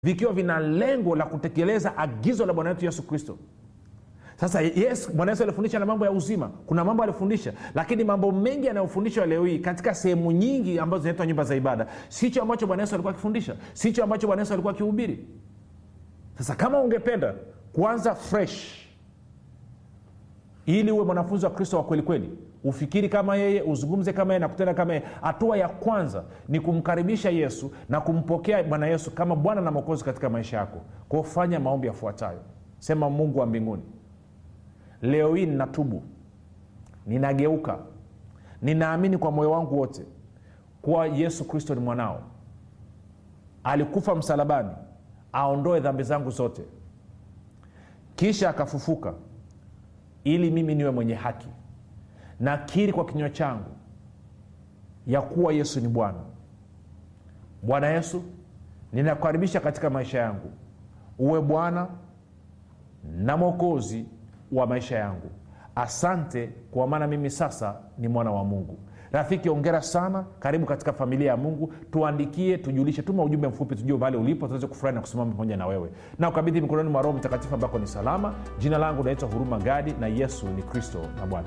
vikiwa vina lengo la kutekeleza agizo la bwana wetu yesu kristo sasa yes bwana yesu alifundisha na mambo ya uzima kuna mambo alifundisha lakini mambo mengi yanayofundishwa leo hii katika sehemu nyingi ambazo zinaitwa nyumba za ibada sicho ambacho bwana yesu alikuwa akifundisha sicho ambacho bwana yesu alikuwa akihubiri sasa kama ungependa kuanza fresh ili uwe mwanafunzi wa kristo wa kweli kweli ufikiri kama yeye uzungumze kama yeye na kutenda kama yeye hatua ya kwanza ni kumkaribisha yesu na kumpokea bwana yesu kama bwana na mwokozi katika maisha yako kwao fanya maombi yafuatayo sema mungu wa mbinguni leo hii ninatubu ninageuka ninaamini kwa moyo wangu wote kuwa yesu kristo ni mwanao alikufa msalabani aondoe dhambi zangu zote kisha akafufuka ili mimi niwe mwenye haki nakiri kwa kinywa changu ya kuwa yesu ni bwana bwana yesu ninakukaribisha katika maisha yangu uwe bwana na mwokozi wa maisha yangu asante kwa maana mimi sasa ni mwana wa mungu rafiki ongera sana karibu katika familia ya mungu tuandikie tujulishe tuma ujumbe mfupi tujue mahali ulipo tuweze kufurahi na kusimama pamoja na wewe na ukabidhi mikononi mwa roho mtakatifu ambako ni salama jina langu naitwa huruma gadi na yesu ni kristo na bwana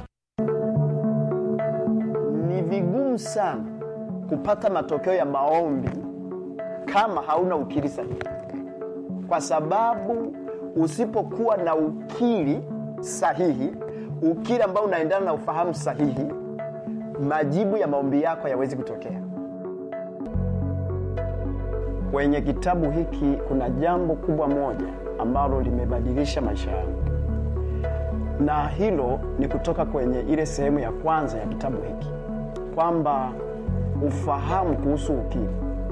ni vigumu sana kupata matokeo ya maombi kama hauna ukiri sahihi kwa sababu usipokuwa na ukiri sahihi ukiri ambao unaendana na ufahamu sahihi majibu ya maombi yako hayawezi kutokea kwenye kitabu hiki kuna jambo kubwa moja ambalo limebadilisha maisha yangu na hilo ni kutoka kwenye ile sehemu ya kwanza ya kitabu hiki kwamba ufahamu kuhusu ukiri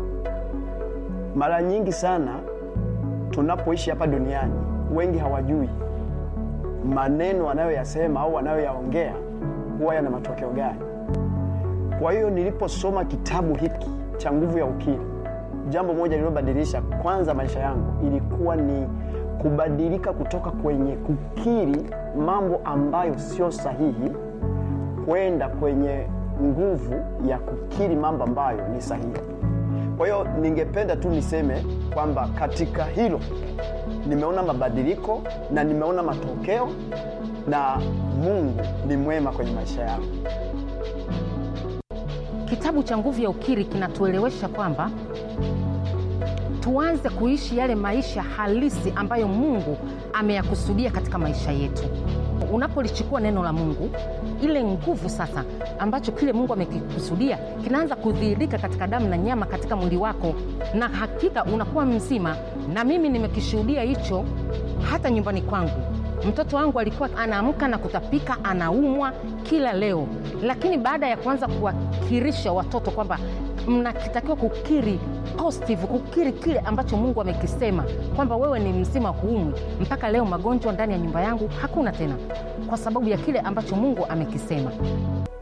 mara nyingi sana tunapoishi hapa duniani wengi hawajui maneno wanayoyasema au wanayoyaongea huwa yana matokeo gani kwa hiyo niliposoma kitabu hiki cha nguvu ya ukiri jambo moja lililobadilisha kwanza maisha yangu ilikuwa ni kubadilika kutoka kwenye kukiri mambo ambayo sio sahihi kwenda kwenye nguvu ya kukiri mambo ambayo ni sahihi kwa hiyo ningependa tu niseme kwamba katika hilo nimeona mabadiliko na nimeona matokeo na mungu ni mwema kwenye maisha yangu kitabu cha nguvu ya ukiri kinatuelewesha kwamba tuanze kuishi yale maisha halisi ambayo mungu ameyakusudia katika maisha yetu unapolichukua neno la mungu ile nguvu sasa ambacho kile mungu amekikusudia kinaanza kudhihirika katika damu na nyama katika mwili wako na hakika unakuwa mzima na mimi nimekishuhudia hicho hata nyumbani kwangu mtoto wangu alikuwa anaamka na kutapika anaumwa kila leo lakini baada ya kuanza kuwakirisha watoto kwamba mnakitakiwa kukiri positive kukiri kile ambacho mungu amekisema kwamba wewe ni mzima huumwi mpaka leo magonjwa ndani ya nyumba yangu hakuna tena kwa sababu ya kile ambacho mungu amekisema